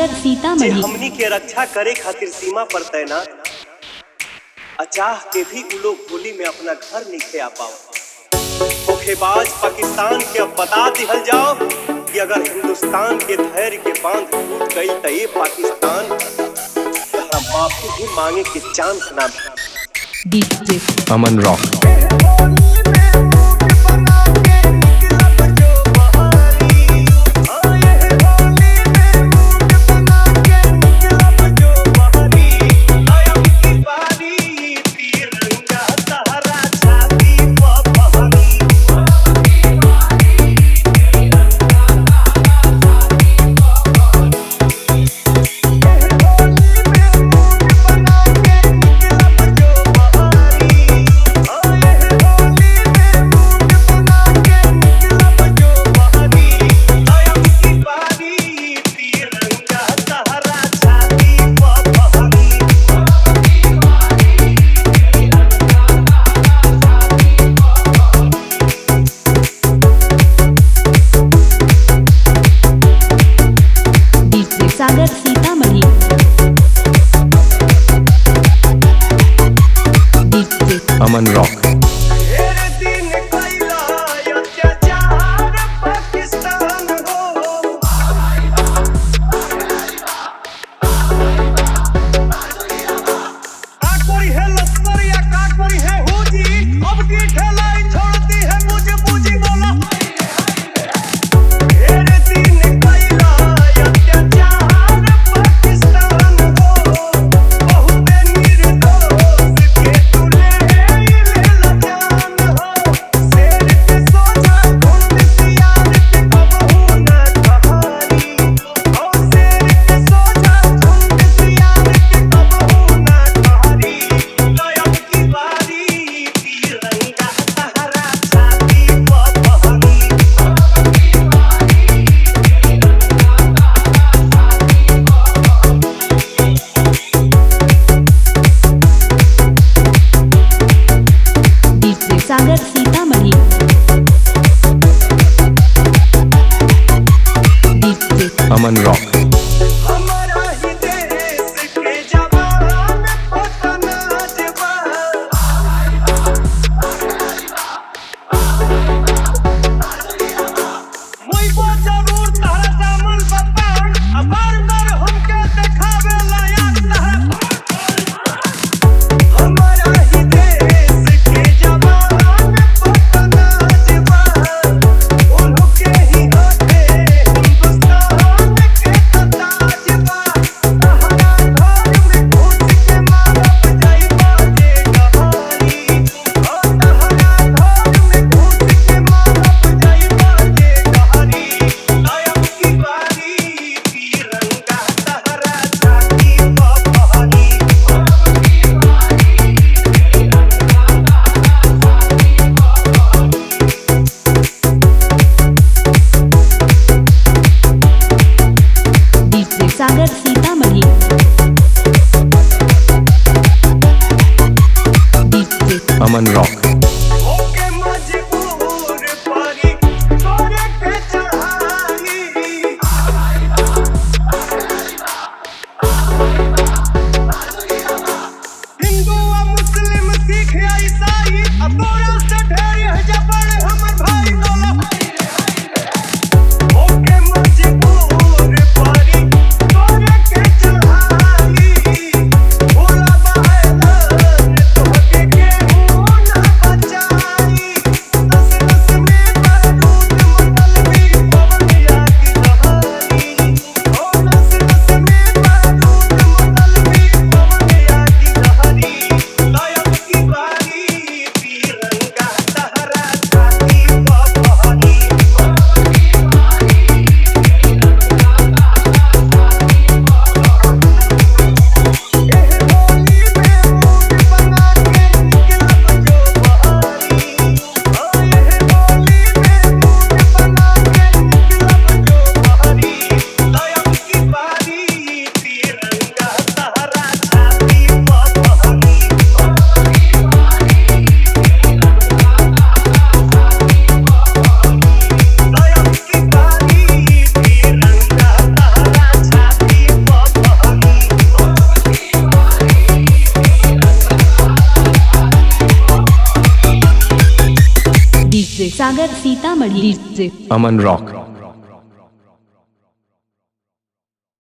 सागर जे सीतामढ़ी हमनी के रक्षा करे खातिर सीमा पर तैनात अचाह के भी उ लोग होली में अपना घर नहीं आ पाओ धोखेबाज पाकिस्तान के अब बता दिहल जाओ कि अगर हिंदुस्तान के धैर्य के बांध टूट गई तो ये पाकिस्तान तहरा माफी भी मांगे के चांस ना भी DJ Aman Rock DJ Sagar Sitamarhi DJ Aman Rock DJ Sagar Sitamarhi DJ Aman Rock DJ Sagar Sitamarhi DJ Aman Rock Hindu आ मुस्लिम सिख आ ईसाई अब पूरा से ढेरी है जबर हमर भाई दोला ओके मजबूर पारी तोरे के चढ़ाई भोला बहादुर तोहके केहू ना बचाई नस नस में बारूद मतलबी पवनिया की जहानी ओ नस नस में बारूद मतलबी पवनिया की जहानी लायक की बारी तिरंगा तहरा DJ Sagar Sitamarhi DJ Aman Rock.